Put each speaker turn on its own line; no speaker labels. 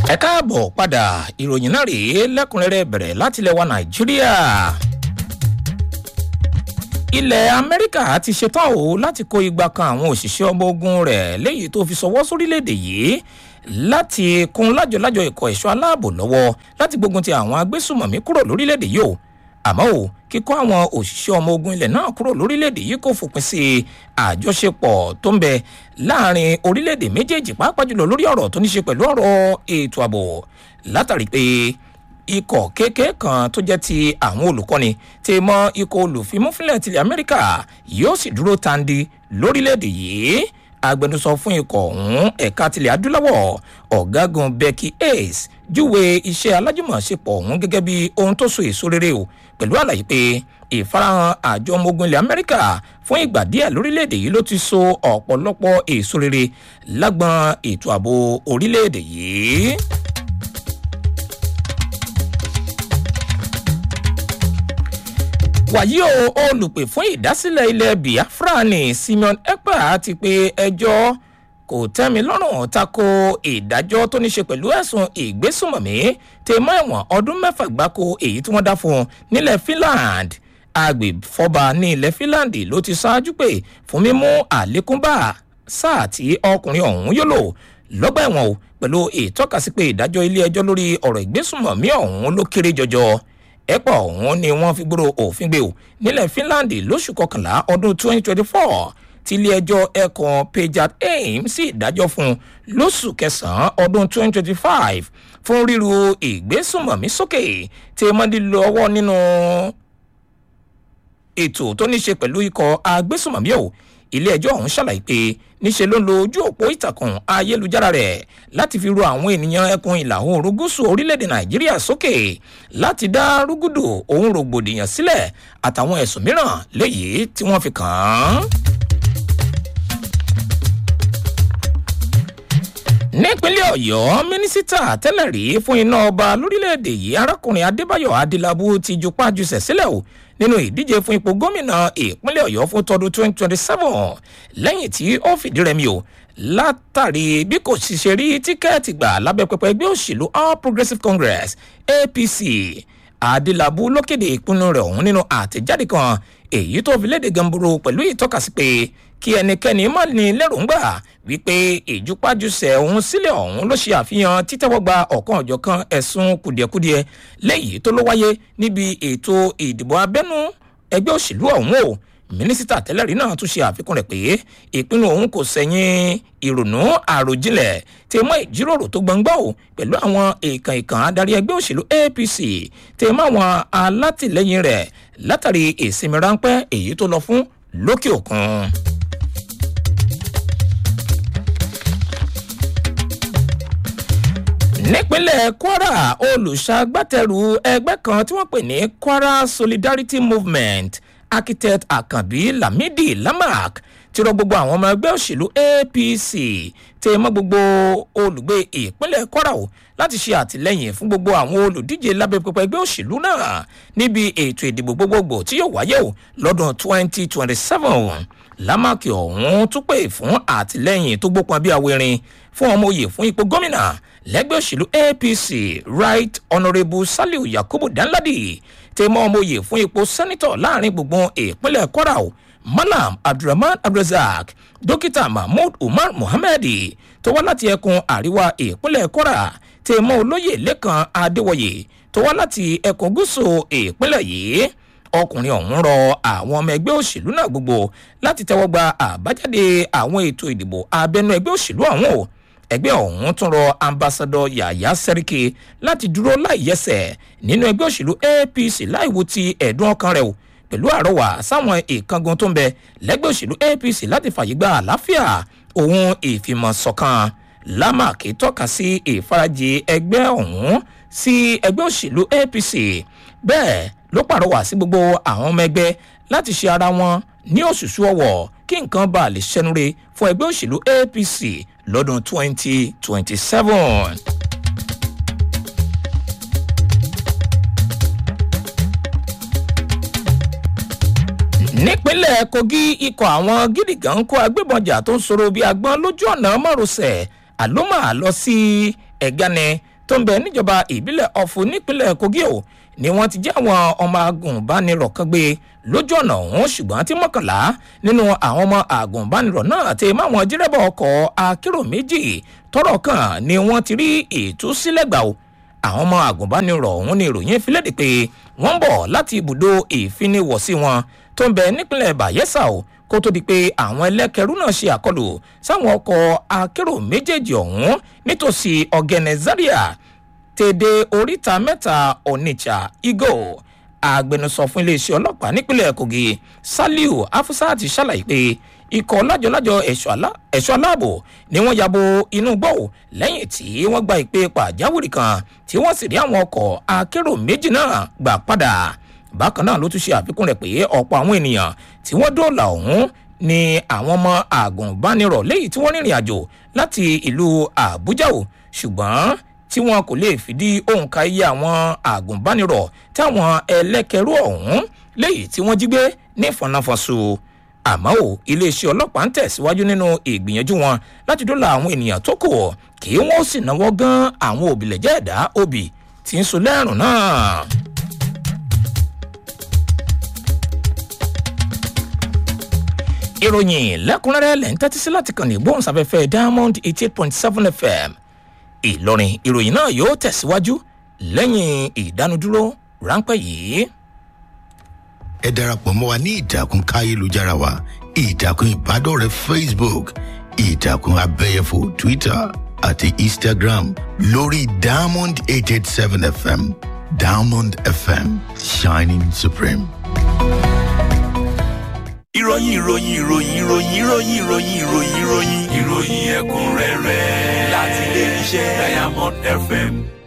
ẹ káàbọ̀ padà ìròyìn náà rèé lẹ́kùnrẹ́rẹ́ bẹ̀rẹ̀ láti ilẹ̀ wa nàìjíríà. ilẹ̀ amẹ́ríkà ti ṣetán o láti kó igba kan àwọn òṣìṣẹ́ ọmọ ogun rẹ̀ léyìí tó fi sọwọ́ sórílẹ̀‐èdè yìí láti kún lájọlájọ ikọ̀ ẹ̀ṣọ́ aláàbò lọ́wọ́ láti gbógun ti àwọn agbésùmọ̀mí kúrò lórílẹ̀‐èdè yìí o àmọ́ o kíkọ́ àwọn òṣìṣẹ́ ọmọ ogun ilẹ̀ náà kúrò lórílẹ̀‐èdè yìí kò fòpin sí àjọṣepọ̀ tó ń bẹ láàrin orílẹ̀‐èdè méjèèjì pàápàá jùlọ lórí ọ̀rọ̀ tó ní ṣe pẹ̀lú ọ̀rọ̀ ètò ààbò látàrí pé ikọ̀ kéèké kan tó jẹ́ ti àwọn olùkọ́ni ti mọ ikọ̀ olùfimúfínlẹ̀ tilẹ̀ amẹ́ríkà yóò sì dúró tandi lórílẹ̀‐èdè yìí agbẹnusọ fún ikọ̀ ọ̀hún ẹ̀ka tilẹ̀ adúláwọ̀ ọ̀gágun becky ace júwe iṣẹ́ alájùmọ̀ṣepọ̀ ọ̀hún gẹ́gẹ́ bí ohun tó so èso rere o pẹ̀lú àlàyé pé ìfarahàn àjọ ọmọ ogun ilẹ̀ amẹ́ríkà fún ìgbà díẹ̀ lórílẹ̀‐èdè yìí ló ti so ọ̀pọ̀lọpọ̀ èso rere lágbọn ètò ààbò orílẹ̀‐èdè yìí. wàyí o olùpè fún ìdásílẹ̀ ilẹ̀ biafra ní simeon ekpa ti pe ẹjọ́ kò tẹ́mi lọ́rùn tako ìdájọ́ tó ní ṣe pẹ̀lú ẹ̀sùn ìgbésùnmọ̀mí tẹ mọ́ ẹ̀wọ̀n ọdún mẹ́fà gbáko èyí tí wọ́n dá fún un nílẹ̀ finland agbèfọ́ba ní ilẹ̀ finland ló ti ṣáájú pé fún mímú àlékún bá sáà tí ọkùnrin ọ̀hún yóò lò lọ́gbà ẹ̀wọ̀n o pẹ̀lú ìtọ́kasí pé ìdájọ́ ilé ẹjọ́ lórí ọ̀rọ̀ ìgbésùnmọ̀mí ọ̀hún ló kéré jọjọ ẹ̀pọ̀ ọ̀hún ni wọ́n fi gbòòrò òfin gbé o nílẹ̀ finland lóṣù kọkànlá ọdún 2024 tí ilé-ẹjọ́ ẹ̀kan pejat aim sí ìdájọ́ fún lóṣù kẹsàn-án ọdún 2025 fún ríru ìgbésùnmọ̀mí sókè tí mọ́ndínlẹ̀ ọwọ́ nínú ètò tó ní ṣe pẹ̀lú ikọ̀ agbésùnmọ̀mí o ilé-ẹjọ́ ọ̀hún ṣàlàyé pé níṣe ló ń lo ojú òpó ìtàkùn ayélujára rẹ̀ láti fi ru àwọn ènìyàn ẹkùn ìlà oòrùn gúúsù orílẹ̀-èdè nàìjíríà sókè láti dá rúgúdù ohun rògbòdìyàn sílẹ̀ àtàwọn ẹ̀sùn mìíràn léyìí tí wọ́n fi kàn án. nípínlẹ̀ ọ̀yọ́ mínísítà tẹ́lẹ̀ rí fún iná ọba lórílẹ̀‐èdè yìí arákùnrin adébáyọ̀ adélábù ti jupá jùsẹ̀ sílẹ̀ o nínú ìdíje fún ipò gómìnà ìpínlẹ̀ ọ̀yọ́ fún tọdún 2027 lẹ́yìn tí ó fìdí rẹmi o látàrí bí kò sì ṣe rí tíkẹ́ẹ̀tì gbà lábẹ́ pẹpẹ ẹgbẹ́ òṣèlú all progressives congress apc adélábù ló kéde ìpinnu rẹ̀ ọ̀hún nínú àtẹ̀jáde kan èyí tó fi léde gamboro pẹ̀lú ìtọ́kasí pé kí ẹnikẹ́ni má ní lẹ́rùngbà wípé ìjúpájúṣe ọ̀hún sílẹ̀ ọ̀hún ló ṣe àfihàn títẹ́wọ́gba ọ̀kan ọ̀jọ̀kan ẹ̀sùn kùdìẹ̀kudiẹ lẹ́yìn tó ló wáyé níbi ètò ìdìbò abẹ́nú ẹgbẹ́ òṣèlú ọ̀hún o mínísítà tẹ́lẹ̀rí náà tún ṣe àfikún rẹ̀ pé ìpinnu òun kò sẹ́yìn ìrònú àròjinlẹ̀ tí mọ́ ìjíròrò tó gbọ̀ngbọ́ o pẹ̀lú àwọn èèkàn ìkàn adarí ẹgbẹ́ òṣèlú apc tí mọ́ àwọn alátìlẹyìn rẹ̀ látàrí ìsinmi ráńpẹ́ èyí tó lọ fún lókè òkun. nípínlẹ̀ kwara olùṣàgbàtẹrù ẹgbẹ́ kan tí wọ́n pè ní kwara solidarity movement architect akanbi lamidi lamak ti rọ gbogbo àwọn ọmọ ẹgbẹ́ òṣèlú apc tẹ mọ́ gbogbo olùgbé ìpínlẹ̀ kwara o láti ṣe àtìlẹ́yìn fún gbogbo àwọn olùdíje lábẹ́ pẹpẹ ẹgbẹ́ òṣèlú náà níbi ètò ìdìbò gbogbogbò tí yóò wáyé o lọ́dún 2027 lámàkì ọ̀hún tún pè fún àtìlẹ́yìn tó gbópọn bí awérin fún ọmọ òye fún ipò gómìnà lẹ́gbẹ́ òṣèlú apc right honourable saliu yakubu danladi tẹ mọ́ ọmọ òye fún ipò sẹ́nitọ̀ láàrin gbùngbùn ìpínlẹ̀ kwara o malam abdulrahman abdulrasaq dókítà mahmood umar muhammed tó wá láti ẹkùn àríwá ìpínlẹ̀ kwara tẹ mọ́ olóyè lẹ́kàn adéwọ̀yè tó wá láti ẹkùn gúúsù ìpínlẹ̀ yìí ọkùnrin ọ̀hún rọ àwọn ọmọ ẹgbẹ́ òṣèlú náà gbogbo láti tẹ́wọ́ gba àbájáde àwọn ètò ìdìbò abẹ́nú ẹgbẹ́ òṣèlú ọ̀hún o ẹgbẹ́ ọ̀hún tún rọ ambassadọ yàyà sẹ́ríkì láti dúró láìyẹsẹ̀ nínú ẹgbẹ́ òṣèlú apc láìwo ti ẹ̀dùn ọkàn rẹ̀ o pẹ̀lú àrọwà sáwọn ìkángun tó ń bẹ lẹ́gbẹ́ òṣèlú apc láti fàyè gba àlàáfíà òun ìfìmọ̀sọ̀kan lámàkì tọ́ka sí ìfarajì ẹgbẹ́ ọ̀hún sí ẹgbẹ́ òṣèlú apc bẹ́ẹ̀ ló pàrọwà sí gbogbo àwọn ọmọ ẹgbẹ́ láti ṣe ara wọn ní òṣùṣù ọwọ̀ kí nǹkan bá lè ṣẹnure fún ẹgbẹ́ òṣèlú apc lọ́dún 2027. nípínlẹ̀ kogi ikọ̀ àwọn gídígàn ń kó agbébọnjà tó ń sọ̀rọ̀ bíi agbọ́n lójú ọ̀nà márosẹ̀ àlómà lọ sí ẹ̀gánẹ tó ń bẹ níjọba ìbílẹ̀ ọ̀fun nípínlẹ̀ kogi o ni wọ́n ti jẹ́ àwọn ọmọ agùnbánirọ̀ kan gbé lójú ọ̀nà ọ̀hún ṣùgbọ́n tí mọ́kànlá nínú àwọn ọmọ agùnbánirọ̀ náà ti máwọn dírẹ́bà ọkọ̀ akérò méjì tọrọ kan ni wọ́n ti rí ìtúsílẹ̀ gbà o àwọn ọmọ agùnbánirọ̀ ọ̀hún ni ìròyìn fi léde pé wọ́n ń bọ̀ láti ibùdó ìfiniwọ̀sí wọn tó ń bẹ nípínlẹ̀ bayelsa o kó tó di pé àwọn ẹlẹ́kẹ̀rú náà ṣe àkọlù sáwọn ọkọ̀ akérò méjèèjì ọ̀hún nítòsí ọ̀gẹ̀nẹ̀ zaria tèdè oríta mẹ́ta onitsha igo agbẹnusọ fún iléeṣẹ́ ọlọ́pàá nípínlẹ̀ kogi saliu afusat ṣàlàyé pé ikọ̀ lájọlájọ ẹ̀ṣọ́ aláàbò ni wọ́n yabo inú gbọ́ lẹ́yìn tí wọ́n gba ìpè pàjáwìrì kan tí wọ́n sì rí àwọn ọkọ̀ akérò méjì náà gbà padà bákan náà ló tún ṣe àfikún rẹ̀ pé ọ̀pọ̀ àwọn ènìyàn tí wọ́n dóòlà ọ̀hún ni àwọn ọmọ àgùnbánirọ̀ léyìí tí wọ́n rìnrìn àjò láti ìlú àbújá o ṣùgbọ́n tí wọn kò lè fìdí òǹkà iye àwọn àgùnbánirọ̀ táwọn ẹlẹ́kẹ̀rú ọ̀hún léyìí tí wọ́n jí gbé ní fọnáfọ́sù àmọ́ ò iléeṣẹ́ ọlọ́pàá ń tẹ̀síwájú nínú ìgbìyànjú wọn láti dóòlà àwọn ènìyàn tó kù kí wọ́n sì náwó gan àwọn òbílẹ̀jẹ́ ẹ̀dá òbí tí ń so lẹ́rùn náà. ìròyìn lẹ́kùnrẹ́rẹ́ lẹ́ ń tẹ́tí sí láti kàn ní gbóhùnsáfẹ́fẹ́ diamond eighty eight point seven fm ìlọrin ìròyìn náà yóò tẹ̀síwájú lẹ́yìn ìdánudúró ráńpẹ́ yìí.
ẹ darapọ̀ mọ́ wa ní ìtàkùn káyélujára wa ìtàkùn ìbádọ́rẹ̀ẹ́ facebook ìtàkùn abẹ́yẹfò twitter àti instagram lórí diamond eight eight seven fm diamond fm shining supreme
ìròyìn ìròyìn ìròyìn ìròyìn ìròyìn ìròyìn ìròyìn ìròyìn ìròyìn ẹ̀kúnrẹ́rẹ́ láti ilé iṣẹ́ diamond fm